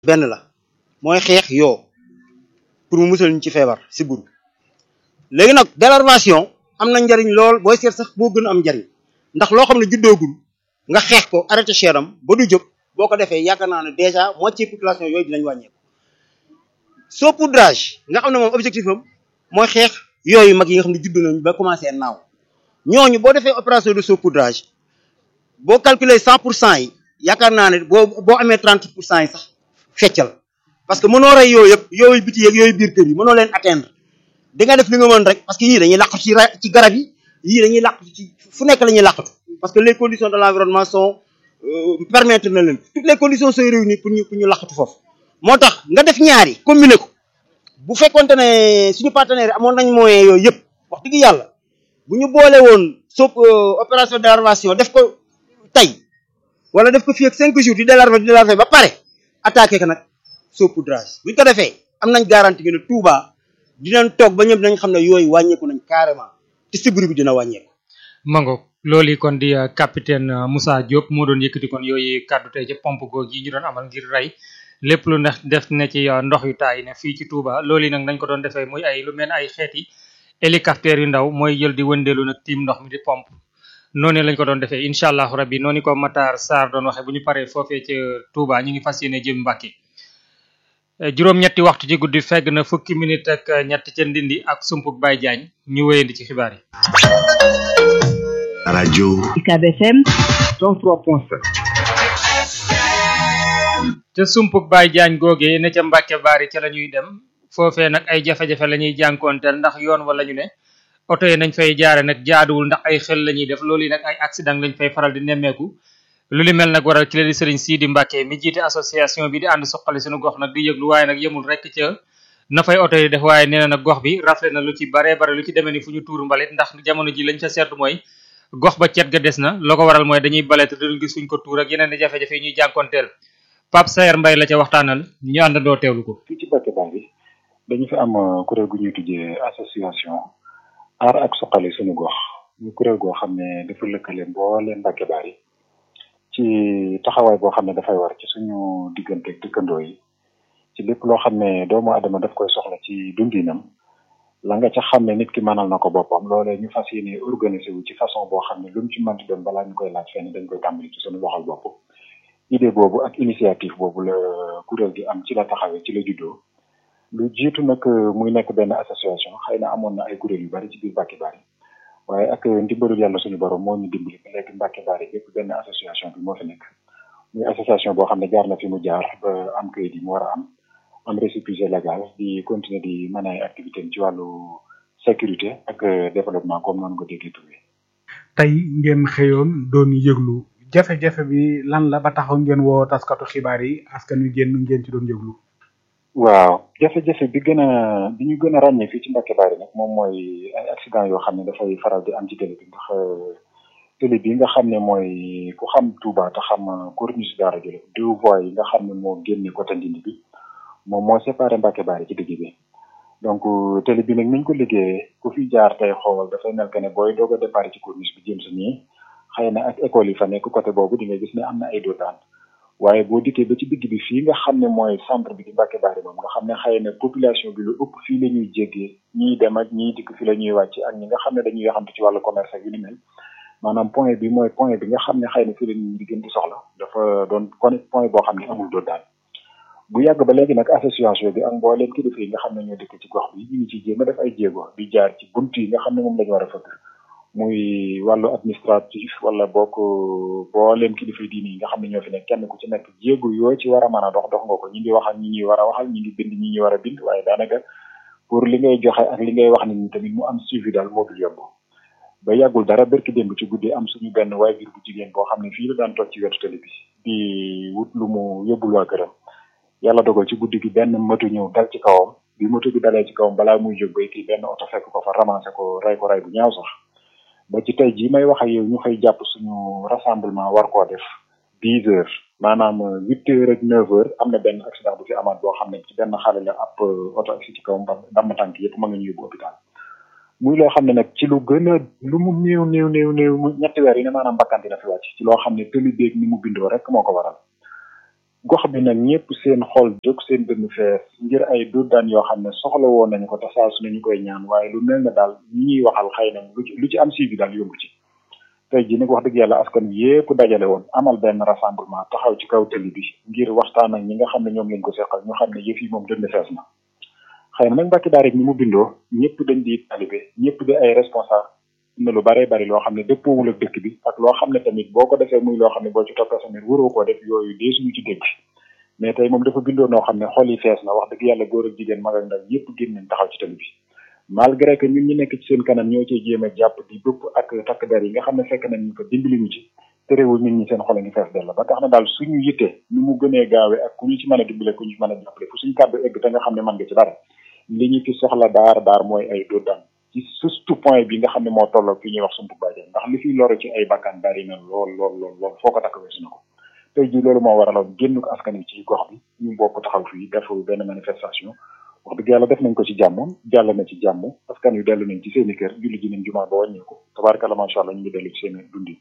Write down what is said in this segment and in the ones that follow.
benn la mooy xeex yoo pour mu musal ñu ci feebar si buru léegi nag délarvation am na njariñ lool booy seet sax boo gën a am njariñ ndax loo xam ne juddoogul nga xeex ko arrêté cheram ba du jóg boo ko defee yaakaar naa ne déjà moitié population yooyu dinañ wàññeeku saupoudrage nga xam ne moom objectif am mooy xeex yooyu mag yi nga xam ne judd nañ ba commencé naaw ñooñu boo defee opération de saupoudrage boo calculer cent pour cent yi yaakaar naa ne boo boo amee trente pour cent yi sax feccal parce que mënoo rey yooyu yëpp yooyu biti yeeg yooyu biir kër yi mënoo leen atteindre di nga def li nga mën rek parce que yii dañuy làqatu ci ci garab yi yii dañuy làqatu ci fu nekk la ñuy làqatu parce que les conditions de l'environnement sont permettre na leen toutes les conditions sont réunies pour ñu pour ñu làqatu foofu moo tax nga def ñaari combiner ko bu fekkonte ne suñu partenaires yi amoon nañ moyens yooyu yëpp wax dëgg yàlla bu ñu boole woon sop opération de délarvation def ko tey wala def ko fii ak cinq jours di délarver di délarver ba pare attaqué ko nag saupoudrage buñ ko defee am nañ garantie que ne Touba dinañ toog ba ñëpp dinañ xam ne yooyu wàññeeku nañ carrément te sibbiru bi dina wàññeeku. mango loolu kon di capitaine Moussa Diop moo doon yëkkati kon yooyu kàddu tey ci pompe googu yi ñu doon amal ngir rey lépp lu neex def ne ci ndox yu taay ne fii ci Touba loolu nag nañ ko doon defee muy ay lu mel ne ay xeeti hélicoptère yu ndaw mooy jël di wëndeelu nag tiim ndox mi di pompe noonu lañ ko doon defee incha allahu rabbi noonu ko Matar Sarr doon waxee bu ñu paree foofee ca Touba ñu ngi fas yéene jëm Mbàkke juróom-ñetti waxtu ci guddi fegg na fukki minute ak ñett ca Ndindi ak Sumpuk Baye Diagne ñu wéyandi ci xibaar yi. rajo. UCAB FM. 103.7. ca Sumpuk Baye Diagne googee ne ca Mbàkke Baari ca la ñuy dem foofee nag ay jafe-jafe la ñuy jànkoonteel ndax yoon wala ñu ne oto yi nañ fay jaare nag jaaduwul ndax ay xel la ñuy def loolu yi nag ay accident lañ fay faral di nemmeeku. lu li mel nag waral ci la di sëriñ Sidi Mbacke mi jiite association bi di ànd suqali suñu gox nag di yëglu waaye nag yemul rek ca na fay oto yi def waaye nee na nag gox bi rafle na lu ci bare bare lu ci demee ni fu ñu tuur mbalit ndax jamono ji lañ fa seetlu mooy gox ba cet ga des na loo ko waral mooy dañuy bale te duñ gis fuñ ko tuur ak yeneen i jafe-jafe yi ñuy jànkonteel Pape Sayer Mbaye la ca waxtaanal ñu àndandoo teewlu ko. fii ci Mbacke Bari dañu fi am kuréel gu ñuy tuddee association aar ak suqali suñu gox ñu kuréel goo xam ne dafa lëkkale mbooleem Mbacke Bari ci taxawaay boo xam ne dafay war ci suñu diggante dëkkandoo yi ci lépp loo xam ne doomu adama daf koy soxla ci dundinam la nga ca xam ne nit ki mënal na ko boppam loolee ñu fas yéene organiser wu ci façon boo xam ne lu mu ci mënti doon balaa ñu koy laaj fenn dañ koy tàmbali ci suñu loxol bopp idée boobu ak initiative boobu la kuréel gi am ci la taxawee ci la juddoo lu jiitu nag muy nekk benn association xëy na amoon na ay kuréel yu bari ci biir Mbacke Bari waaye ak ndimbalul yàlla suñu borom moo ñu dimbali ba léegi Mbacke Bari yëpp benn association bi moo fi nekk muy association boo xam ne jaar na fi mu jaar ba am kayit yi mu war a am am récépissé légal di continuer di mën ay activité ci wàllu sécurité ak développement comme noonu ko déggee tuddee. tey ngeen xëyoon doon yëglu jafe-jafe bi lan la ba taxaw ngeen woo taskatu xibaar yi askan wi génn ngeen ci doon yëglu. waaw jafe-jafe bi gën a bi ñu gën a ràññee fii ci Mbacke Bari nag moom mooy ay accident yoo xam ne dafay faral di am ci télé bi ndax télé bi nga xam ne mooy ku xam Touba te xam corniche Daara Jolof deux voies yi nga xam ne moo génne côté Ndindi bi moom moo séparé Mbacke Bari ci digg bi donc télé bi nag niñ ko liggéeyee ku fi jaar tey xool dafay mel que ne booy doog a départ ci corniche bi jëm si nii xëy na ak école yi fa nekk côté boobu di nga gis ne am na ay dotaan waaye boo dikkee ba ci digg bi fii nga xam ne mooy centre bi di Mbacke Bari moom nga xam ne xëy na population bi lu ëpp fii la ñuy jéggee ñiy dem ak ñiy dikk fii la ñuy wàcc ak ñi nga xam ne dañuy yaxantu ci wàllu commerce ak yu ni mel maanaam point bi mooy point bi nga xam ne xëy na fii la ñuy di gën di soxla dafa doon kon point boo xam ne amul doon daal bu yàgg ba léegi nag association bi ak mbooleem kilifa yi nga xam ne ñoo dëkk ci gox bi ñu ngi ciy jéem a def ay jéego di jaar ci bunt yi nga xam ne moom la ñu war a fëgg muy wàllu administratif wala bokk booleem kilifa diini yi nga xam ne ñoo fi nekk kenn ku ci nekk jéego yoo ci war a mën a dox dox nga ko ñi ngi wax ak ñi ñuy war a waxal ñi ngi bind ñi ñuy war a bind waaye daanaka pour li ngay joxe ak li ngay wax ni tamit mu am suivi daal moo dul yomb ba yàggul dara berki démb ci guddi am suñu benn waajur bu jigéen boo xam ne fii la daan toog ci wetu télé bi di wut lu mu yóbbul waa këram yàlla dogal ci guddi gi benn moto ñëw dal ci kawam bi moto bi dalee ci kawam balaa muy jóg bay kii benn oto fekk ko fa ramassé ko ray ko ray bu ñaaw sax ba ci tey jii may wax ak yow ñu fay jàpp suñu rassemblement war koo def dix heures maanaam huit heures ak neuf heures am na benn accident bu fi amaat boo xam ne ci benn xale la ab oto ak si ci kawam damm tànk yëpp ma nga ñu yóbbu hôpital muy loo xam ne nag ci lu gën a lu mu néew néew néew néew ñetti weer yi ne maanaam bakkan dina fi wàcc ci loo xam ne tëli beeg ni mu bindoo rek moo ko waral gox bi nag ñëpp seen xol jóg seen dënn fees ngir ay daan yoo xam ne soxla woon nañu ko te saa su ne ñu koy ñaan waaye lu mel ne daal ñi ñuy waxal xëy na lu ci lu ci am suivi daal yomb ci tey jii nag wax dëgg yàlla askan wi yépp dajale woon amal benn rassemblement taxaw ci kaw tëli bi ngir waxtaan ak ñi nga xam ne ñoom lañ ko seqal ñu xam ne yëf yi moom dënn fees na xëy na nag Mbacke Bari rek ni mu bindoo ñëpp dañ di talibé ñëpp di ay responsable na lu bare bari loo xam ne dëppoowul ak dëkk bi ak loo xam ne tamit boo ko defee muy loo xam ne boo ci toppee tamit waroo koo def yooyu dee suñu ci dégg mais tey moom dafa bindoo noo xam ne xol yi fees na wax dëgg yàlla góor ak jigéen mag ak ndaw yëpp génn nañ taxaw ci tali bi malgré que ñun ñu nekk ci seen kanam ñoo cee jéem a jàpp di bëpp ak takk der yi nga xam ne fekk nañ ñu fa dimbali ñu ci terewul nit ñi seen xol a ngi fees dell ba tax na daal suñu yitte nu mu gënee gaawee ak ku ñu ci mën a dimbale ku ñu ci mën a jàppale fu suñu kàddu egg te nga xam ne mën nga ci dara li ñu fi soxla daar daar mooy ay doo daan ci surtout point bi nga xam ne moo tolloo fi ñuy wax sumpu bàjjen ndax li fiy loro ci ay bakkan bari na lool lool lool lool foo ko takk weesu na ko tey jii loolu moo waraloon génn ko askan wi ci gox bi ñu bokk taxaw fii def benn manifestation wax dëgg yàlla def nañ ko ci jàmm jàll na ci jàmm askan wi dellu nañ ci seeni kër julli ji nañ jumaa ba wàññeeku tabaarkalla macha allah ñu ngi dellu ci seen dundi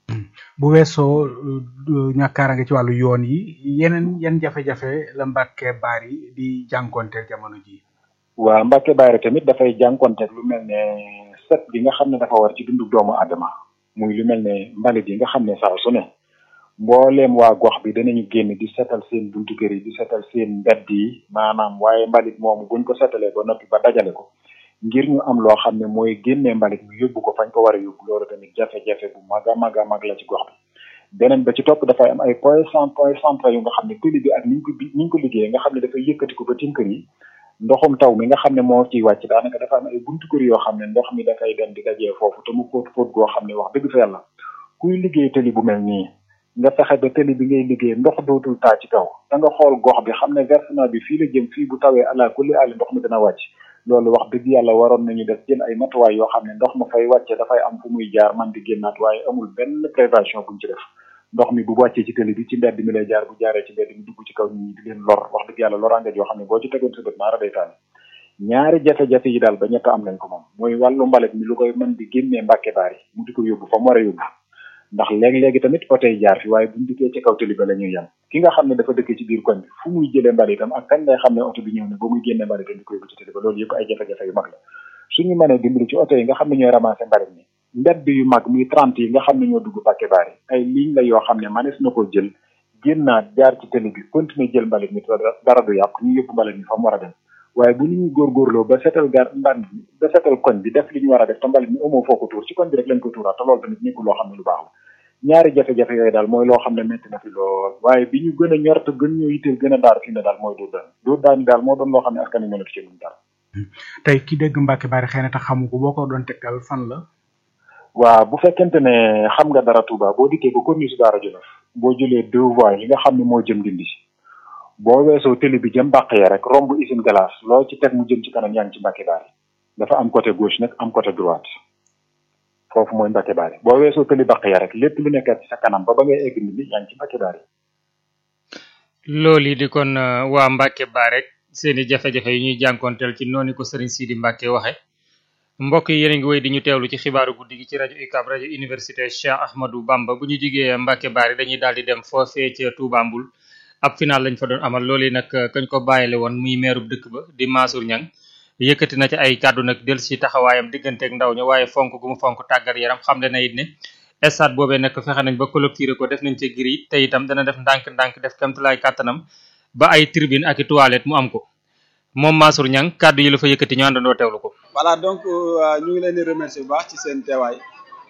bu weesoo ñàkkaara nga ci wàllu yoon yi yeneen yan jafe-jafe la Mbacke Bari di jànkonteel jamono ji waa Mbacke Bari tamit dafay jànkonteeg lu mel ne set bi nga xam ne dafa war ci dundu doomu aadama muy lu mel ne mbalit yi nga xam ne saa su ne mbooleem waa gox bi danañu génn di setal seen buntu kër yi di setal seen mbedd yi maanaam waaye mbalit moomu buñ ko setalee ba noppi ba dajale ko ngir ñu am loo xam ne mooy génnee mbalit mi yóbbu ko fañ ko war a yóbbu loolu tamit jafe-jafe bu mag a mag a mag la ci gox bi beneen ba ci topp dafay am ay point cent point central yu nga xam ne tëli bi ak niñ ko bi niñ ko liggéeyee nga xam ne dafay yëkkati ko ba tim kër yi ndoxum taw mi nga xam ne moo ciy wàcc daanaka dafa am ay buntu kër yoo xam ne ndox mi dafay dem di dajee foofu te mu fóot fóot goo xam ne wax dëgg fa yàlla kuy liggéey tëli bu mel nii nga fexe ba tëli bi ngay liggéey ndox dootul taa ci kaw da nga xool gox bi xam ne versement bi fii la jëm fii bu tawee ala kulli ali ndox mi dina wàcc loolu wax dëgg yàlla waroon nañu def jël ay matuwaay yoo xam ne ndox ma fay wàcce dafay am fu muy jaar man di génnaat waaye amul benn prévention buñ ci def ndox mi bu wàccee ci tëli bi ci mbedd mi lay jaar bu jaaree ci mbedd mi dugg ci kaw nit ñi di leen lor wax dëgg yàlla loraange yoo xam ne boo ci tegoon sa bët maara day taal ñaari jafe-jafe yi daal ba ñett am nañ ko moom mooy wàllu mbalit mi lu koy mën di génnee Mbàkke Bari mu di ko yóbbu fa mu war a yóbbu ndax léegi-léegi tamit oto yi jaar fi waaye buñ dikkee ci kaw tëli ba la ñuy yem ki nga xam ne dafa dëkkee ci biir koñ bi fu muy jëlee mbalitam ak kañ lay xam ne oto bi ñëw ne ba muy génnee mbalitam di ko yóbbu ci tëli ba loolu yëpp ay jafe-jafe yu mag la suñu mënee dimbali ci oto yi nga xam ne ñooy ramasser mbalit mi mbedd yu mag muy trente yi nga xam ne ñoo dugg Mbàkke Bari ay ligne la yoo xam ne manees na ko jël génnaat jaar ci tëli bi continuer jël mbalit mi dara du yàqu ñu yóbbu mbalit mi fa mu war a dem waaye bu nit ñi góorgóorloo ba setal gar mban ba setal koñ bi def li ñu war a def te mbalit mi amoo foo ko tuur ci koñ bi rek lañ ko tuuraat te loolu tamit nekkul loo xam ne lu baax la ñaari jafe-jafe yooyu daal mooy loo xam ne métti na fi lool waaye bi ñu gën a ñor te gën ñoo yitteel gën a daar fi ne daal mooy dóor daan dóor daan yi daal moo doon loo xam ne askan wi mënatu ci luñ dara tey ki dégg Mbacke Bari xëy na te xamu ko boo ko doon tegtal fan la waaw bu fekkente ne xam nga dara Touba boo dikkee ba corniche su Daara Jolof boo jëlee deux voies yi nga xam ne moo jëm dindi boo weesoo télé bi jëm bàq ya rek romb usine glace loo ci teg mu jëm ci kanam yaa ngi ci Mbacke Bari dafa am côté gauche nag am côté droite foofu mooy Mbacke Bari boo weesoo télé bàq ya rek lépp lu nekkaat ci sa kanam ba ba ngay egg nit yaa ngi ci Mbacke Bari loolu di kon waa Mbacke Bari rek seeni jafe-jafe yu ñuy jànkoonteel ci noonu ko Serigne Sidi Mbacke waxe mbokk yi yéen a ngi wéy di ñu teewlu ci xibaaru guddi gi ci rajo UCAB rajo université Cheikh Ahmadou Bamba bu ñu jigee Mbacke Bari dañuy daal di dem foofee ca Touba Mboul ab final lañ fa doon amal loolu nag kañ ko bàyyile woon muy meerub dëkk ba di Mansour Niang yëkkati na ci ay kàddu nag del si taxawaayam digganteeg ndaw ña waaye fonk gu mu fonk tàggat yaram xam le na it ne stade boobee nag fexe nañ ba clôturer ko def nañ ci giri te itam dana def ndànk-ndànk def kamtalaay kàttanam ba ay tribune ak i toilette mu am ko moom Mansour Niang kàddu yi la fa yëkkati ñu àndandoo teewlu ko voilà donc ñu ngi leen di remercier bu baax ci seen teewaay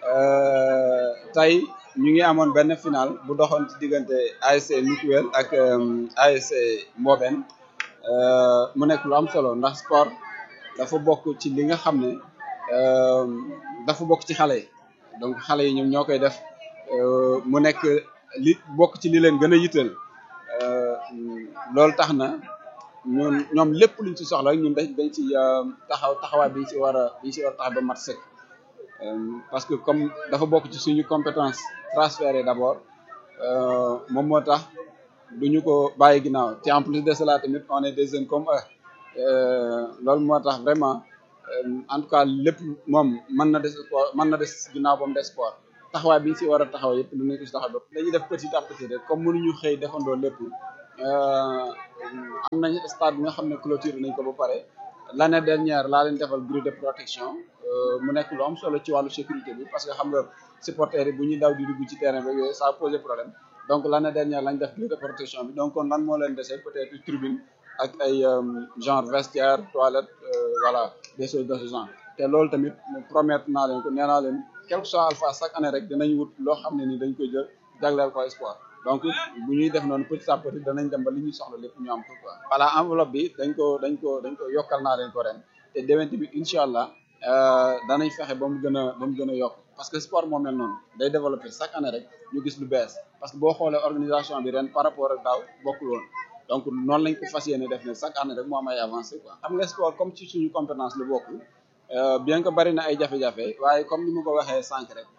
tey ñu ngi amoon benn final bu doxoon ci diggante ASC Mutuel ak ASC Mboben mu nekk lu am solo ndax sport dafa bokk ci li nga xam ne dafa bokk ci xale yi donc xale yi ñoom ñoo koy def mu nekk li bokk ci li leen gën a yitteel loolu tax na ñun ñoom lépp luñ ci soxla ñun dañ dañ ci taxaw taxawaay bi ñu ci war a bi ñu ci war a taxaw ba mat sëkk parce que comme dafa bokk ci suñu compétence transférée d'abord moom moo tax duñu ko bàyyi ginnaaw te en plus de cela tamit on est des jeunes comme eux loolu moo tax vraiment en tout cas lépp moom mën na des sport mën na des ginnaaw ba mu des sport taxawaay bi ñu si war a taxaw yëpp dinañ ko si taxaw ba dañuy def petit à petit rek comme mënuñu xëy defandoo lépp am nañ stade bi nga xam ne clôture nañ ko ba pare l'année dernière laa leen defal grille de protection mu nekk lu am solo ci wàllu sécurité bi parce que xam nga supporters yi bu ñuy daw di dugg ci terrain ba yooyu ça a posé problème donc l'année dernière lañ def grille de protection bi donc kon lan moo leen dese peut-être tribune ak ay genre vestiaire toilette voilà des choses de ce genre te loolu tamit promettre naa leen ko nee naa leen quel que soit alpha chaque année rek dinañ wut loo xam ne ni dañ koy jël jagleel ko espoir donc bu ñuy def noonu petit à petit danañ dem ba li ñuy soxla lépp ñu am ko quoi. voilà enveloppe bi dañ ko dañ ko dañ ko yokkal naa leen ko ren te déwén tamit incha allah danañ fexe ba mu gën a ba mu gën a yokk parce que sport moo mel noonu day développer chaque année rek ñu gis lu bees parce que boo xoolee organisation bi ren par rapport ak daaw bokkul woon donc noonu lañ ko fas yéene def ne chaque année rek moo am ay avancé quoi. xam nga sport comme ci suñu compétence la bokk bien que bari na ay jafe-jafe waaye comme ni ma ko waxee sànq rek.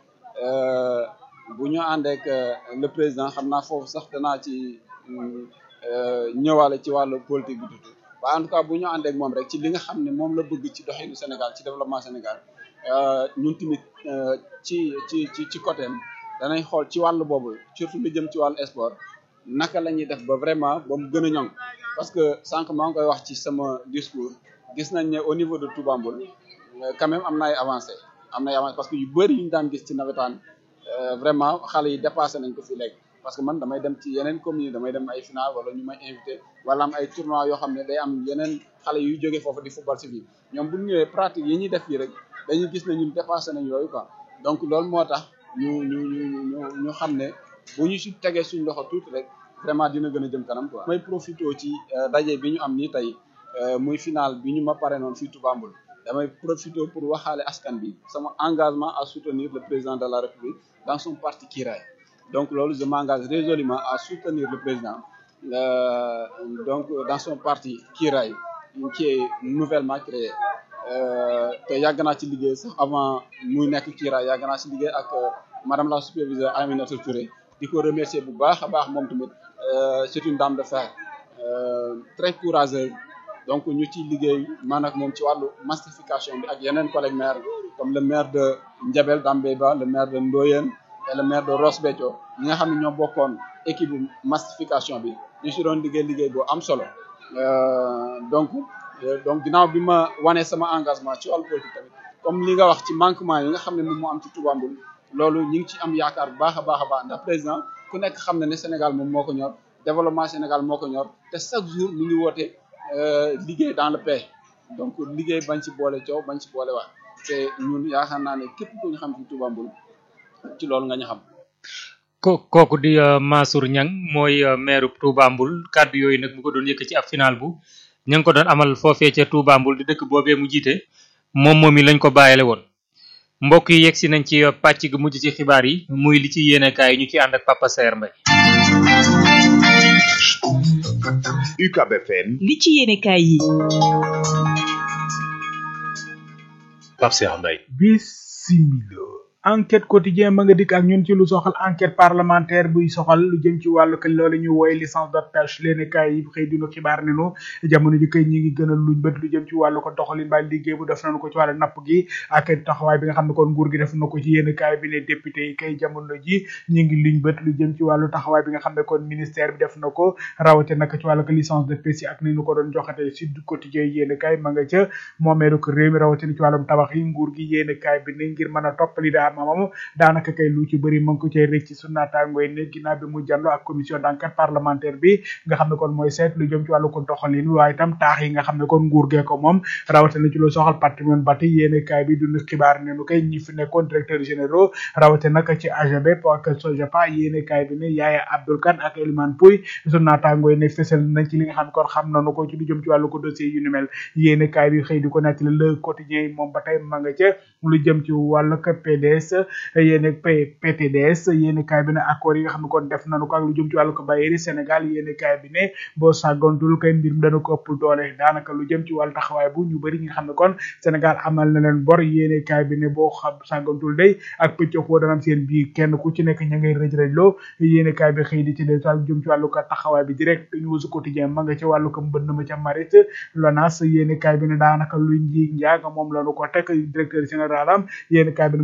bu ñu àndeek le président xam naa foofu sax danaa ci ñëwaale ci wàllu politique bi tuuti waaye en tout cas bu ñu àndeek moom rek ci li nga xam ne moom la bëgg ci doxinu Sénégal ci développement Sénégal ñun tamit ci ci ci ci côté am danañ xool ci wàllu boobu surtout lu jëm ci wàllu sport naka la ñuy def ba vraiment ba mu gën a ñoŋ parce que sànq maa ngi koy wax ci sama discours gis nañ ne au niveau de Touba Mboul quand même am na ay avancé am na ay avancé parce que yu bëri yu ñu daan gis ci nawetaan vraiment xale yi dépassé nañ ko fi léegi parce que man damay dem ci yeneen communes damay dem ay final wala ñu may invité wala am ay tournois yoo xam ne day am yeneen xale yuy jógee foofu di football si fii ñoom bu ñu ñëwee pratique yi ñuy def fii rek dañuy gis ne ñun dépassé nañ yooyu quoi donc loolu moo tax ñu ñu ñu ñu ñu xam ne bu ñu si tegee suñ loxo tuuti rek vraiment dina gën a jëm kanam quoi. may profité ci daje bi ñu am nii tey muy final bi ñu ma pare noonu fii Touba Mboul damay profité pour waxaale askan bi sama engagement à soutenir le président de la République dans son parti Kiraay donc loolu je m'engage résolument à soutenir le président euh, donc dans son parti Kiraay qui est nouvellement créé te yàgg naa ci liggéey sax avant muy nekk Kiraay yàgg naa ci liggéey ak madame la superviseure Aminata Touré di ko remercier bu baax a baax moom tamit c'est une dame de fer euh, très courageuse donc ñu ci liggéey man ak moom ci wàllu massification bi ak yeneen collègues maires comme le maire de Ndiabel Dambéba le maire de Ndoyène et le maire de Ross Béthio ñi nga xam ne ñoo bokkoon équipe massification bi ñu si doon liggéey liggéey boo am solo donc donc ginnaaw bi ma wanee sama engagement ci wàllu politique tamit comme li nga wax ci manquement yi nga xam ne moom moo am ci Touba Mboul loolu ñu ngi ci am yaakaar bu baax a baax a baax ndax président ku nekk xam na ne Sénégal moom moo ko ñor développement Sénégal moo ko ñor te chaque jour mi ngi woote liggéey dans le paix donc liggéey bañ ci boole coow bañ ci boole waat te ñun yaakaar naa ne képp ku ñu xam ci Touba Mboul ci loolu nga ñu xam. ko kooku di Mansour Niang mooy maire Touba Mboul kàddu yooyu nag mu ko doon yëkk ci ab final bu ña ngi ko doon amal foofee ca Touba Mboul di dëkk boobee mu jiite moom moom yi lañ ko bàyyile woon. mbokk yi yegsi nañ ci pàcc gu mujj ci xibaar yi muy li ci yéenekaay yi ñu ci ànd ak Papa Saer Mbaye. UCAB FM. li ci yéenekaay yi. Pape Saer Mbaye. bisimilo enquête quotidien ma nga dikk ak ñun ci lu soxal enquête parlementaire buy soxal lu jëm ci wàllu kay loolu ñu wooye licence de pêche leen kaay yi xëy dinu xibaar ne nu jamono ji kay ñi ngi gën a luñ bët lu jëm ci wàllu ko doxalin ba liggéey bu def nañu ko ci wàllu napp gi ak taxawaay bi nga xam ne kon nguur gi def na ko ci yéen kaay bi ne député yi kay jamono ji ñi ngi luñ bët lu jëm ci wàllu taxawaay bi nga xam ne kon ministère bi def na ko rawate nag ci wàllu ko licence de pêche yi ak ni ñu ko doon joxate si quotidien yéen kaay ma nga ca moomeelu ko réew mi rawate ci wàllum tabax yi nguur gi yéen kaay bi ne ngir mën a toppali daa moom daanaka kay lu ci bëri mu ngi ko cay rëcc su naataangooy ne ginnaaw bi mu jàllo ak commission d'enquête parlementaire bi nga xam ne kon mooy seet lu jëm ci wàllu ko doxalin waaye itam taax yi nga xam ne kon nguur gee ko moom rawatina ci lu soxal patrimoine bâti yéene kaay bi dund xibaar ne nu kay ñi fi nekkoon directeur généraux rawate nag ci AGB ak SOGEPA yéene kaay bi ne Yaaya Abdoul Kane ak Elimane Pouy su naataangooy ne fësal nañ ci li nga xam ne kon xam nañu ko ci lu jëm ci wàllu ko dossier yu ni mel yéene kaay bi xëy di ko nettali le quotidien yi moom ba tey ma nga ca lu jëm ci wàllu ko PDS yéene P PTDS yéene kaay bi ne accord yi nga xam ne kon def nañu ko ak lu jëm ci wàllu ko Bayeeri Sénégal yéene kaay bi ne boo sàggantul kay mbir mi dana ko ëpp doole daanaka lu jëm ci wàllu taxawaay bu ñu bëri ñi nga xam ne kon Sénégal amal na leen bor yéene kaay bi ne boo xam sàggantul day ak pëcc foo dana am seen biir kenn ku ci nekk ña ngay rëj rëj loo yéene kaay bi xëy di ci des lu jëm ci wàllu ko taxawaay bi direct news quotidien ma nga ci wàllu ko mbënd ma ca marit lonas yéene kaay bi ne daanaka luy nji njaag moom lañu ko teg directeur général am yéene kaay bi ne moom lañ ci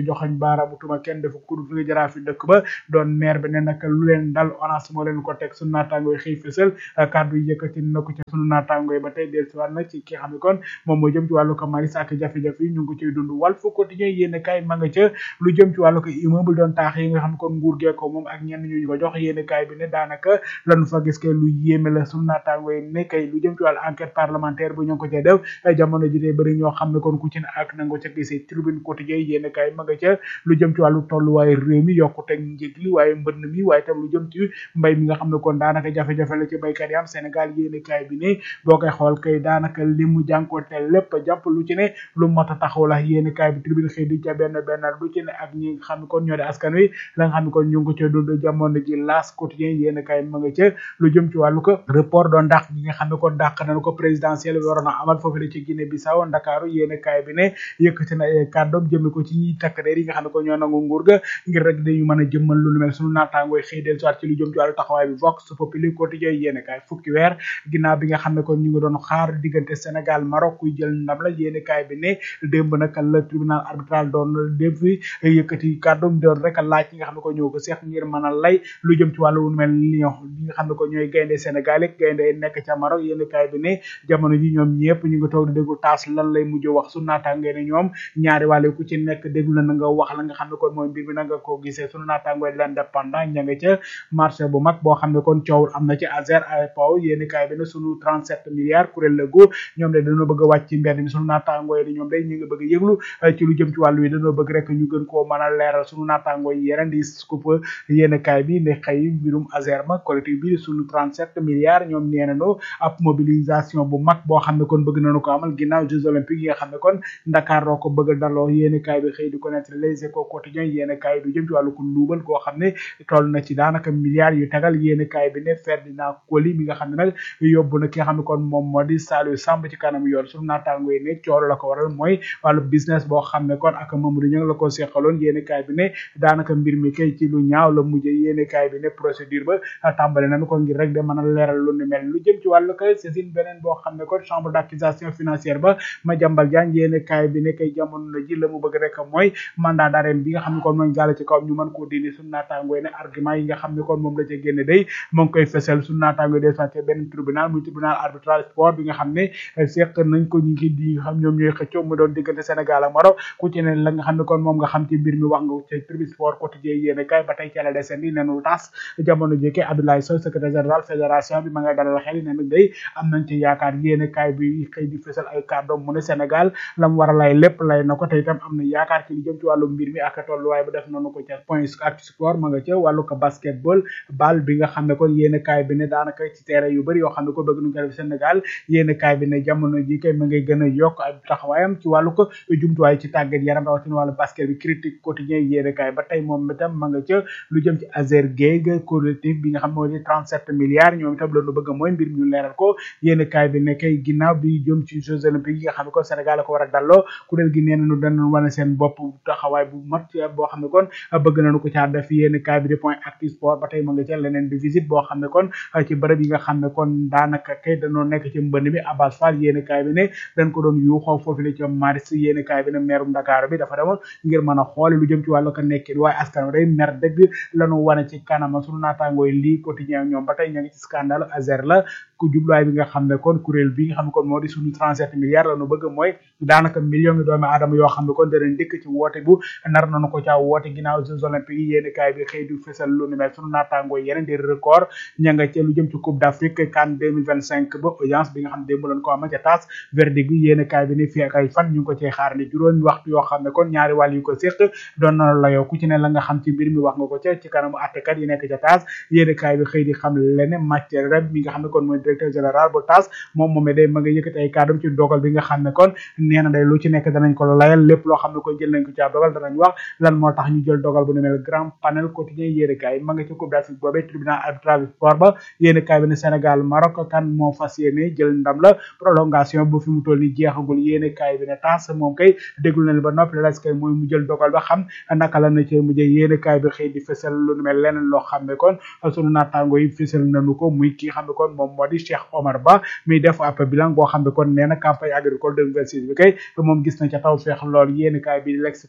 joxañ baaraamu tuma kenn dafa kudu fi nga jaraa fi dëkk ba doon maire bi ne nag lu leen dal ONAS moo leen ko teg sunu naataango yi xëy fësal kàddu yi yëkkati na ko ci sunu naataango yi ba tey dellusiwaat na ci ki xam ne kon moom moo jëm ci wàllu ko maris ak jafe-jafe yi ñu ngi ko ciy dund Walf Quotidien yéen kaay ma nga ca lu jëm ci wàllu ko immeuble doon taax yi nga xam ne kon nguur gee ko moom ak ñenn ñu ñu ko jox yéen kaay bi ne daanaka lanu fa gis kay lu yéeme la sunu naataango yi ne kay lu jëm ci wàllu enquête parlementaire bu ñu ngi ko cay def jamono ji tey bëri ñoo xam ne kon ku ci ne ak nango ca gisee tribune quotidien yéen kaay ma nga ca lu jëm ci wàllu tolluwaaye réew mi yokkuteg njëg li waaye mbënn mi waaye tam lu jëm ci mbay mi nga xam ne kon daanaka jafe-jafe la ci baykat yi am Sénégal yéen kaay bi ne boo koy xool kay daanaka li mu jànkoonte lépp jàpp lu ci ne lu mot a taxaw la yéen kaay bi tribune xëy di ca benn benn lu ci ne ak ñi nga xam ne kon ñoo di askan wi la nga xam ne kon ñu ngi ko ca dund jamono ji laas quotidien yéen kaay ma nga ca lu jëm ci wàllu ko report doon dàq gi nga xam ne kon dàq nañu ko présidentiel bi waroon a amal foofu la ci Guinée Bissau Ndakaaru yéen kaay bi ne yëkkati na ay kàddoom jëme ko ci ñi takk der yi nga xam ne kon ñoo nangu nguur ga ngir rek dañu mën a jëmmal lu mel sunu naataangooy xëy del soit ci lu jëm ci wàllu taxawaay bi vox populi quotidien yéen kaay fukki weer ginnaaw bi nga xam ne kon ñu ngi doon xaar diggante Sénégal Maroc kuy jël ndam la yéen kaay bi ne démb nag la tribunal arbitral doon def fi yëkkati kàddoom doon rek laaj yi nga xam ne ko ñoo ko seex ngir mën a lay lu jëm ci wàllu lu mel lion li nga xam ne ko ñooy gaynde Sénégal yi gaynde nekk ca Maroc yéen kaay bi ne jamono ji ñoom ñëpp ñu ngi toog di déglu taas lan lay mujj wax sunu naataangoo ne ñoom ñaari wàlle ku ci nekk déglu na nga wax la nga xam ne kon mooy mbir bi na nga ko gisee sunu naataangoo di l'indépendant ña nga ca marché bu mag boo xam ne kon coowul am na ci Azer AEPO yéen kaay bi ne sunu 37 milliards kuréel la gu ñoom de dañoo bëgg a wàcc ci mbedd mi sunu naataangoo yi ñoom day ñu ngi bëgg a yëglu ci lu jëm ci wàllu yi dañoo bëgg rek ñu gën koo mën a leeral sunu naataangoo yi yeneen di scoop yéen kaay bi ne xëy mbirum Azer ma collectif bi sunu 37 milliards ñoom nee nañu ab mobilisation bu mag boo xam ne kon bëgg nañu ko amal ginnaaw Jeux olympiques yi nga xam ne kon Dakar roo ko bëgg a daloo yéen kaay bi xëy di ko nekk les échos quotidiens yéen kaay du jëm ci wàllu ko luubal koo xam ne toll na ci daanaka milliards yu tegal yéen kaay bi ne Ferdinand Coly mi nga xam ne nag yóbbu na ki nga xam ne kon moom moo di Saliou Samb ci kanam yoon sunu naataango yi ne coolo la ko waral mooy wàllu business boo xam ne kon ak Mamadou Niang la ko seqaloon yéen kaay bi ne daanaka mbir mi kay ci lu ñaaw la mujjee yéen kaay bi ne procédure ba tàmbale nañu ko ngir rek de mën a leeral lu ni mel lu jëm ci wàllu kay saisine beneen boo xam ne kon chambre d'accusation financière ba ma jambal jaan yéen kaay bi ne kay jamono na ji la mu bëgg rek mooy mandat d'arrêt bi nga xam ne kon mooy gàll ci kawam ñu mën koo dindi suñu naataangoo ne argument yi nga xam ne kon moom la ca génne day mu ngi koy fësal suñu naataangoo des fois benn tribunal muy tribunal arbitral sport bi nga xam ne seq nañ ko ñu ngi di xam ñoom ñooy xëccoo mu doon diggante Sénégal ak Maroc ku ci ne la nga xam ne kon moom nga xam ci mbir mi wax nga ci tribune sport quotidien yéen kaay ba tey ci la desandi nenu tas jamono jëkke Abdoulaye Sow secrétaire général fédération bi ma ngay dalal xel ne nag day am nañ ci yaakaar yéen kaay bi xëy di fësal ay kàddoom mu ne Sénégal la mu war a lay lépp lay na ko te itam am na yaakaar ci li jëm ci wàllu mbir mi ak tolluwaay bu def noonu ko ca point ak sport ma nga ca wàllu ko basketball bal bi nga xam ne kon yéen kaay bi ne daanaka ci terrain yu bëri yoo xam ne ko bëgg nu ko def Sénégal yéen kaay bi ne jamono ji kay ma ngay gën a yokk ak taxawaayam ci wàllu ko jumtuwaay ci tàggat yaram rawatina wàllu basket bi critique quotidien yéen kaay ba tey moom itam ma nga ca lu jëm ci Azer Gueye collectif bi nga xam ne moo di 37 milliards ñoom itam loolu bëgg mooy mbir mi ñu leeral ko yéen kaay bi ne kay ginnaaw bi jëm ci Jeux olympiques yi nga xam ne kon Sénégal la ko war a dalloo kuréel gi nee nañu danañ wane seen bopp taxawaay bu mat boo xam ne kon bëgg nañu ko caa def yéen kaay bi di point actu sport ba tey ma nga ca leneen di visite boo xam ne kon ci bërëb yi nga xam ne kon daanaka kay dañoo nekk ci mbënd mi Abbas Fall yéen kaay bi ne dañ ko doon yuuxoo foofu la ca maris yéen kaay bi ne meerum Dakar bi dafa demoon ngir mën a xoole lu jëm ci wàllu ko nekkin waaye askan wi day mer dëgg lañu wane ci kanama sunu naataangooy lii quotidien ñoom ba tey ña ngi ci scandale Azer la ku jubluwaay bi nga xam ne kon kuréel bi nga xam ne kon moo di suñu 37 milliards la ñu bëgg mooy daanaka millions yi doomi aadama yoo xam ne kon danañ dikk ci woote bu nar nañu ko caa woote ginnaaw Jeux olympiques yi yéen kaay bi xëy du fësal lu ni mel sunu naataangoo yeneen di record ña nga ca lu jëm ci coupe d'Afrique CAN 2025 ba audience bi nga xam ne démb lañ ko amal ca taas verdict bi yéen kaay bi ni fii ak ay fan ñu ngi ko cee xaar ni juróomi waxtu yoo xam ne kon ñaari wàll yu ko séq doon na la yow ku ci ne la nga xam ci mbir mi wax nga ko ca ci kanamu attekat yi nekk ca taas yéen kaay bi xëy di xam lene matière rek mi nga xam ne kon mooy directeur général bu taas moom moomee day ma nga yëkkati ay kàddum ci dogal bi nga xam ne kon nee na day lu ci nekk danañ ko layal lépp loo xam ne kon jël nañ ko caa dogal danañ wax lan moo tax ñu jël dogal bu ne mel grand panel quotidien yéen kaay ma nga ci coupe d'Afrique boobee tribunal arbitral sport ba yéen kaay bi ne Sénégal Maroc kan moo fas yéene jël ndam la prolongation bu fi mu toll ni jeexagul yéen kaay bi ne taas moom kay déglu nañ ba noppi la kay mooy mu jël dogal ba xam naka la na ci mujjee yéen kaay bi xëy di fësal lu mel leneen loo xam ne kon sunu naataango yi fësal nañu ko muy ki xam ne kon moom moo di Cheikh Omar Ba muy def ab bilan boo xam ne kon nee na campagne agricole 2026 bi kay moom gis na ca taw feex lool yéen kaay bi l'exclusive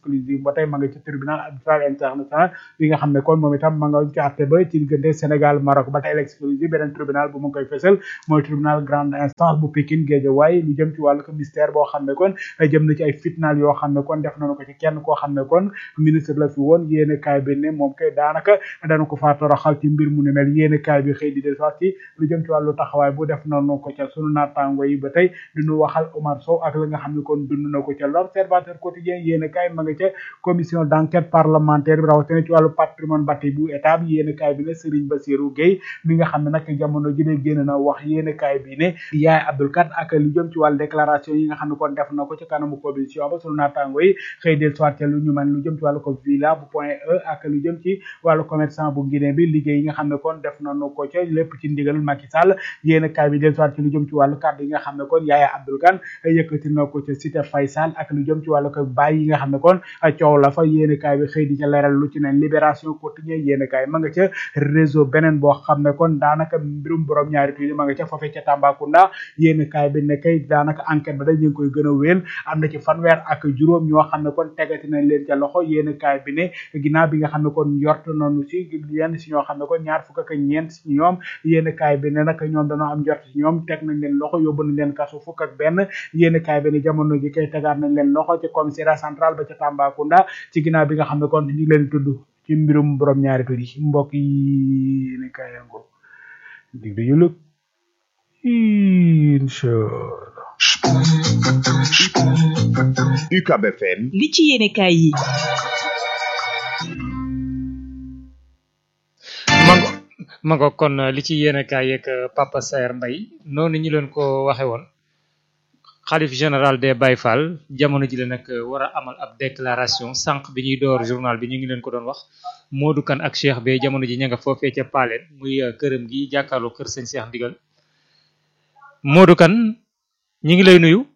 exclusive ba tey ma nga ci tribunal arbitral international bi nga xam ne kon moom itam ma nga ci àtte ba ci diggante Sénégal Maroc ba tey l'exclusive beneen tribunal bu mu ngi koy fësal mooy tribunal grande instance bu Pikine Guédiawaye lu jëm ci wàllu ko mystère boo xam ne kon jëm na ci ay fitnaal yoo xam ne kon def nañu ko ci kenn koo xam ne kon ministre la fi woon yéene kaay bi ne moom kay daanaka dana ko faa toroxal ci mbir mu ne mel yéene kaay bi xëy di del sax ci lu jëm ci wàllu taxawaay bu def nañu ko ca sunu naataango yi ba tey duñu waxal Omar Sow ak la nga xam ne kon dund na ko ca l'observateur quotidien yéene kaay ma nga ca commission d'enquête parlementaire bi rawatina ci wàllu patrimoine bâti bu état bi yéene kaay bi ne Serigne Bassirou Gueye mi nga xam ne nag jamono ji de génn na wax yéene kaay bi ne yaay Abdoul Kat ak lu jëm ci wàllu déclaration yi nga xam ne kon def na ko ci kanamu commission ba sunu naataango yi xëy del soit ca lu ñu mën lu jëm ci wàllu ko villa bu point e ak lu jëm ci wàllu commerçant bu Guinée bi liggéey yi nga xam ne kon def nañu ko ca lépp ci ndigal Macky Sall yéene kaay bi del soit ci lu jëm ci wàllu kàddu yi nga xam ne kon yaaya Abdoul Kane yëkkati na ko ca cité Faysal ak lu jëm ci wàllu ko bàyyi yi nga xam ne kon coow la fa yéene kaay bi xëy di ca leeral lu ci ne libération quotidien yéene kaay ma nga ca réseau beneen boo xam ne kon daanaka mbirum borom ñaari tuuti ma nga ca foofee ca Tambacounda yéene kaay bi ne kay daanaka enquête ba dañ leen koy gën a wéel am na ci fanweer ak juróom ñoo xam ne kon tegati nañ leen ca loxo yéene kaay bi ne ginnaaw bi nga xam ne kon yort nañu si yenn si ñoo xam ne kon ñaar fukk ak ñeent si ñoom yéene kaay bi ne nag ñoom dañoo am jort si ñoom teg nañ leen loxo yóbbu nañ leen kaso fukk ak benn yéene kaay bi ne jamono ji kay tegaat nañ leen loxo ci commissariat central ba ca Tambacounda ci ginnaaw bi nga xam ne kon ñu ngi leen tudd ci mbirum borom ñaari tur yi mbokk yi yéene kaay yango dig dañu lëg inchallah UCAB FM li ci yéene kaay yi mango mango kon li ci yéene kaay yeeg Papa Saer Mbaye noonu ñu leen ko waxe woon xalif général des Baye Fall jamono ji la nag war a amal ab déclaration sànq bi ñuy door journal bi ñu ngi leen ko doon wax Modou Kane ak Cheikh be jamono ji ña nga foofee ca Paleen muy këram gi jàkkaarloo kër sëñ Cheikh Ndigal Modou Kane ñu ngi lay nuyu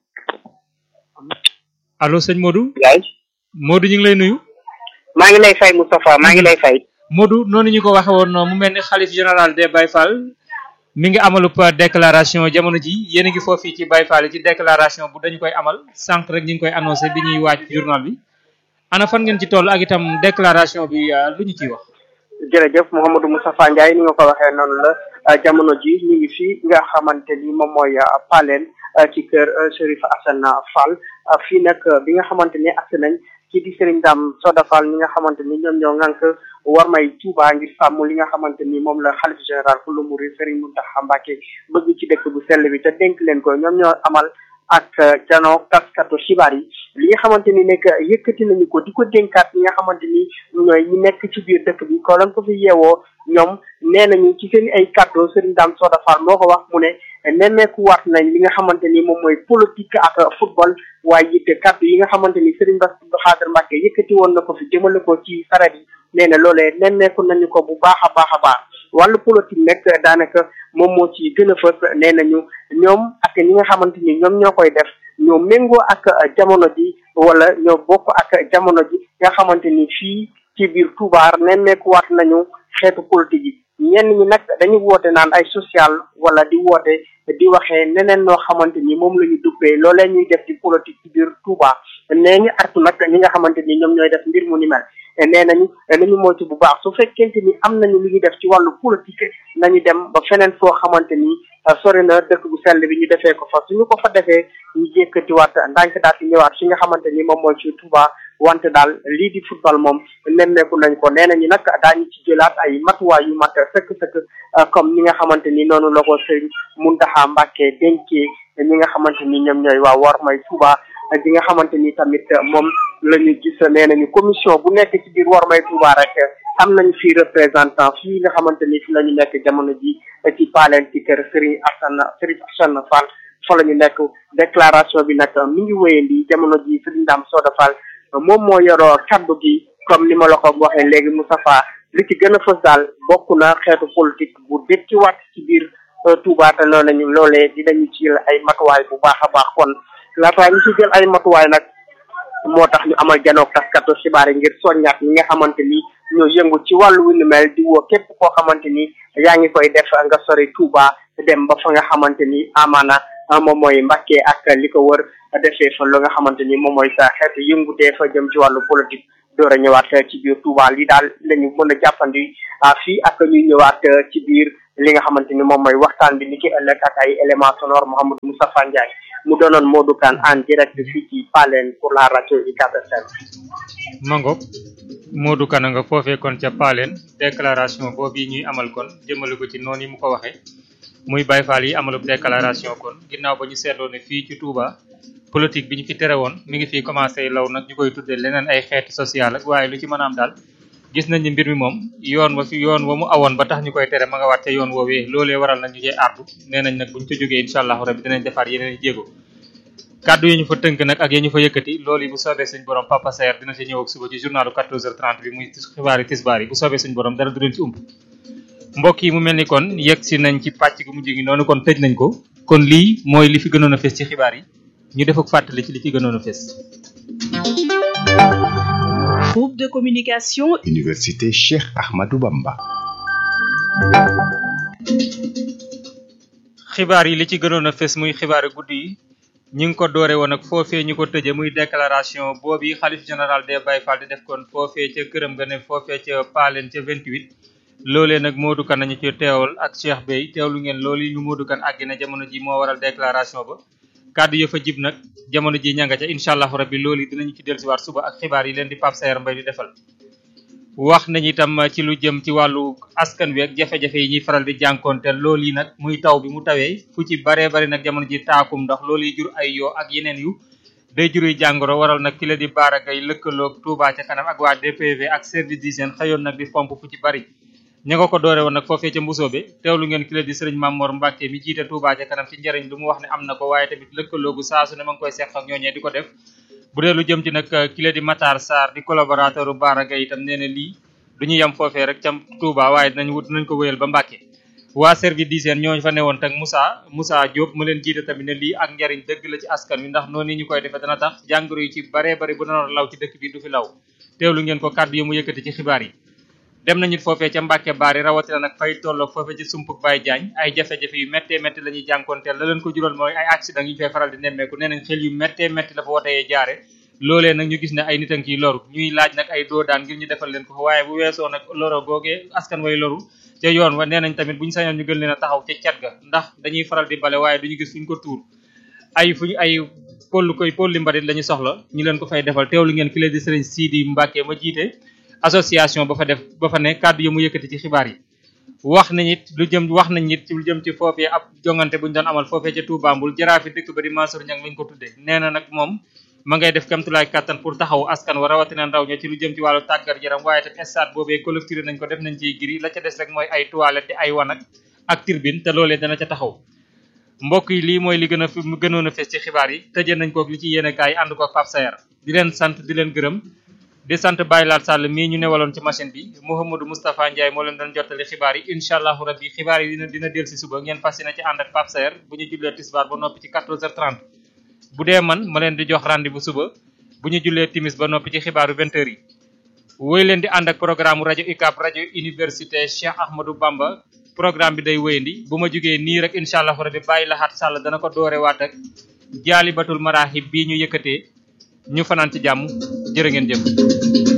allo sëñ Modou. yaay Modou ñu ngi lay nuyu. maa ngi lay fay Moustapha maa ngi lay fay. Modou noonu ñu ko waxe woon mu mel ni xalif général des Baye Fall mi ngi amalup déclaration jamono ji yéen a ngi foofu ci Baye Fall ci déclaration bu dañu koy amal sànq rek ñu ngi koy annoncé bi ñuy waaj journal bi ana fan ngeen ci toll ak itam déclaration bi lu ñu ciy wax. jërëjëf Mouhamadou Moustapha Ndiaye ni nga ko waxee noonu la jamono ji ñu ngi fii nga xamante ni moom mooy Paleen ci kër Chérif Assane Fall fii nag bi nga xamante ni agsi nañ ci di Serigne Dame Soda Fall ñi nga xamante ni ñoom ñoo ŋànk war may Touba ngir sàmm li nga xamante ni moom la xalif général ku lu muri Serigne Mountakha Mbacké bëgg ci dëkk bu sell bi te dénk leen ko ñoom ñoo amal ak janoo taskatu xibaar yi li nga xamante ni nekk yëkkati nañu ko di ko dénkaat ñi nga xamante ni ñooy ñi nekk ci biir dëkk bi ko lan ko fi yeewoo ñoom nee nañu ci seen ay kàddu Serigne Dame Soda Fall moo ko wax mu ne nemmeeku waat nañ li nga xamante ni moom mooy politique ak football waaye it kàddu yi nga xamante ni Serigne Bass Abdou Khadre Mbacké yëkkati woon na ko fi jëmale ko ci saret yi nee na loolee nemmeeku nañu ko bu baax a baax a baax wàllu politique nag daanaka moom moo ci gën a fës nee nañu ñoom ak ñi nga xamante ni ñoom ñoo koy def ñoo méngoo ak jamono ji wala ñoo bokk ak jamono ji nga xamante ni fii ci biir Touba nemmeekuwaat nañu xeetu politique yi ñenn ñi nag dañu woote naan ay social wala di woote di waxee neneen noo xamante ni moom la ñu duppee loolee ñuy def ci politique ci biir Touba nee ñu artu nag ñi nga xamante ni ñoom ñooy def mbir mu ni mel nee nañu nañu moytu bu baax su fekkente ni am nañu lu ñuy def ci wàllu politique nañu dem ba feneen foo xamante ni sori na dëkk bu sell bi ñu defee ko fa suñu ko fa defee ñu jékkatiwaat ndànk daal di ñëwaat fi nga xamante ni moom mooy ci Touba wante daal lii di football moom nemmeeku nañ ko nee nañu nag daañu ci jëlaat ay matuwaay yu mat sëkk-sëkk comme ñi nga xamante ni noonu la ko sëriñ Mountakha Mbacké dénkee ñi nga xamante ni ñoom ñooy waa war may Touba gi nga xamante ni tamit moom la ñu gis nee nañu commission bu nekk ci biir war may Touba rek am nañu fii représentant fii nga xamante ni fi la ñu nekk jamono ji ci paaleen ci kër Serigne Assane Serigne Assane Fall fa la ñu nekk déclaration bi nag mi ngi wéyandi jamono ji Serigne Dame Soda Fall moom moo yoroo kaddu gi comme ni ma la ko waxee léegi Moustapha li ci gën a fës daal bokk na xeetu politique bu dëkk waat ci biir Touba te noonu nañu loolee dinañu ci jël ay matuwaay bu baax a baax kon laataa ñu ci jël ay matuwaay nag moo tax ñu amal janoog taskatu xibaar yi ngir soññaat ñi nga xamante ni ñoo yëngu ci wàllu wu ni mel di woo képp koo xamante ni yaa ngi koy def nga sori Touba dem ba fa nga xamante ni amaana moom mooy Mbàkke ak li ko wër defee fa lu nga xamante ni moom mooy sa xeetu yëngutee fa jëm ci wàllu politique door a ñëwaat ci biir Touba li daal lañu mën a jàppandi fii ak ñuy ñëwaat ci biir li nga xamante ni moom mooy waxtaan bi ni ki ëllëg ak ay éléments sonores Mouhamadou Moustapha Ndiaye mu doonoon Modou Kane en direct fii ci Palen pour la rajo UCAB FM. mango Modou Kane nga foofee kon ca Palen déclaration boobu ñuy amal kon jëmale ko ci noonu yi mu ko waxee muy Baye Fall yi amalub déclaration kon ginnaaw ba ñu seetloo ne fii ci Touba politique bi ñu fi tere woon mi ngi fii commencé law nag ñu koy tuddee leneen ay xeeti social ak waaye lu ci mën a am daal gis nañ ni mbir mi moom yoon wa fi yoon wa mu awoon ba tax ñu koy tere ma nga waat ca yoon woowee loolee waral nag ñu cee artu nee nañ nag buñ ca jógee incha allahu rabi dinañ defaat yeneen i jéego kàddu yi ñu fa tënk nag ak yi ñu fa yëkkati loolu yi bu soobee suñ borom Papa Saer dina ci ñëw ak suba ci journalu 14h30 bi muy xibaari tisbaar yi bu soobee suñ borom dara du leen ci ump mbokk yi mu mel ni kon yegg si nañ ci pàcc gu mujj gi noonu kon tëj nañ ko kon lii mooy li fi gënoon a fes ci xibaar yi ñu def ak fàttali ci li ci gënoon a fes Groupe de communication Université Cheikh Ahmadou Bamba. xibaar yi li ci gënoon a fes muy xibaari guddi yi ñi ngi ko doore woon ak foofee ñu ko tëje muy déclaration boobu xalif général des Baye Fall di def kon foofee ca këram nga ne foofee ca Palen ca 28 loolee nag Modou Kane nañu ci teewal ak Cheikh Bey teewlu ngeen loolu yi ñu Modou Kane àgg na jamono ji moo waral déclaration ba kàddu ya fa jib nag jamono ji ñanga ca incha allahu rabbi loolu yi dinañu ci dellusiwaat suba ak xibaar yi leen di Pape Sayer Mbaye di defal wax nañ itam ci lu jëm ci wàllu askan wi ak jafe-jafe yi ñuy faral di jànkoonte loolu yi nag muy taw bi mu tawee fu ci baree bari nag jamono ji taakum ndox loolu yi jur ay yoo ak yeneen yu day juruy jàngoro waral nag ki la di baaragay lëkkaloog Touba ca kanam ak waa DPV ak service d'hygiène xëyoon nag di pompe fu ci bari ña nga ko doore woon nag foofee ca mbusoobe teewlu ngeen ki la di sëriñ Mamor Mbacke mi jiite Touba ca kanam ci njariñ lu mu wax ne am na ko waaye tamit lëkkaloogu saa su ne ma ngi koy seq ak ñooñee di ko def bu dee lu jëm ci nag ki la di Matar Sarr di collaborateur u baaragay itam nee na lii du ñu yem foofee rek ca Touba waaye dinañ wut nañ ko wéyal ba Mbacke waa service d'hygiène ñooñu fa newoon tak Moussa Moussa Diop mu leen jiite tamit ne lii ak njariñ dëgg la ci askan wi ndax noonu ñu koy defee dana tax jàngoro yi ci baree bari bu danoon law ci dëkk bi du fi law teewlu ngeen ko kàddu yi mu yëkkati ci xibaar yi dem nañu foofee ca Mbacke Bari rawatina nag fay tolloog foofee ci sumpuk Baye Diagne ay jafe-jafe yu méttee métti la ñuy jànkoonteel la leen ko jural mooy ay accident yu ñu fay faral di nemmeeku nee nañ xel yu méttee métti la fa woteyee jaare loolee nag ñu gis ne ay nit a ngi ciy loru ñuy laaj nag ay doo daan ngir ñu defal leen ko fa waaye bu weesoo nag loro googee askan way loru ca yoon wa nee nañ tamit bu ñu sañoon ñu gën leen a taxaw ca cat ga ndax dañuy faral di bale waaye duñu gis fuñ ko tuur ay fuñ ay pollu koy polli mbalit la ñu soxla ñu leen ko fay defal teewlu ngeen ki leen di sëriñ Sidi Mbacke ma jiite association ba fa def ba fa ne kàddu yi mu yëkkati ci xibaar yi wax nañ it lu jëm wax nañ it lu jëm ci foofee ab jongante bu ñu doon amal foofee ca Touba Mboul jaraafi dëkk ba di Mansour Niang lañ ko tuddee nee na nag moom ma ngay def kamtulaay kàttan pour taxaw askan wa rawatina ndaw ña ci lu jëm ci wàllu tàggat yaram waaye tamit stade boobee collecté nañ ko def nañ ciy giri la ca des rek mooy ay toilette di ay wanag ak turbine te loolee dana ca taxaw mbokk yi lii mooy li gën a fi gënoon a fees ci xibaar yi tëjee nañ kook li ci yéene kaay ànd ko Pape Sayer di leen sant di leen gërëm di sant Baye Laat Sall mii ñu newaloon ci machine bi Mouhamadou Moustapha Ndiaye moo leen doon jottali xibaar yi incha allahu rabbi xibaar yi dina dina del si suba ngeen fas yéene ci ànd ak Pape Sayer bu ñu jullee tisbaar ba noppi ci 14h30 bu dee man ma leen di jox rendez-vous suba bu ñu jullee timis ba noppi ci xibaaru 20h yi woy leen di ànd ak programme rajo UCAB rajo université Cheikh Ahmadou Bamba programme bi day wéyandi bu ma jógee nii rek incha allahu rabbi Baye Laat Sall dana ko doore waat ak jaalibatul maraaxib bii ñu yëkkatee ñu fanaan ci jàmm jërë ngeen jëf